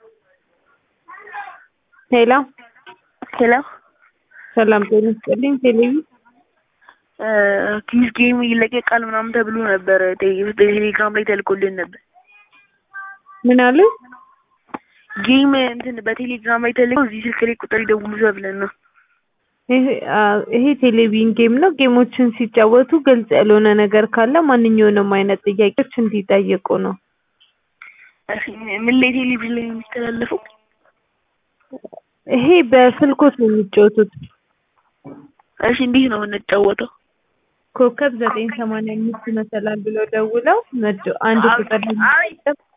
ሄሎ ሄሎ ሰላም ጤና ይስጥልኝ። ቴሌቪ ኪስ ጌም ይለቀቃል ምናምን ተብሎ ነበር። ቴሌግራም ላይ ተልኮልን ነበር። ምን አሉ? ጌም እንትን በቴሌግራም ላይ ተልኮ እዚህ ስልክ ላይ ቁጥር ይደውሉ ተብለን ነው። ይሄ አ- ይሄ ቴሌቪዥን ጌም ነው። ጌሞችን ሲጫወቱ ግልጽ ያልሆነ ነገር ካለ ማንኛውንም አይነት ጥያቄዎች እንዲጠይቁ ነው። እሺ፣ ምን ላይ ቴሌቪዥን ላይ ነው የሚተላለፈው? ይሄ በስልኮት ነው የሚጫወቱት። እሺ፣ እንዴት ነው የምንጫወተው? ኮከብ ዘጠኝ ሰማንያ አምስት መሰላል ብለው ደውለው መዶ አንድ ቁጥር ላይ አይ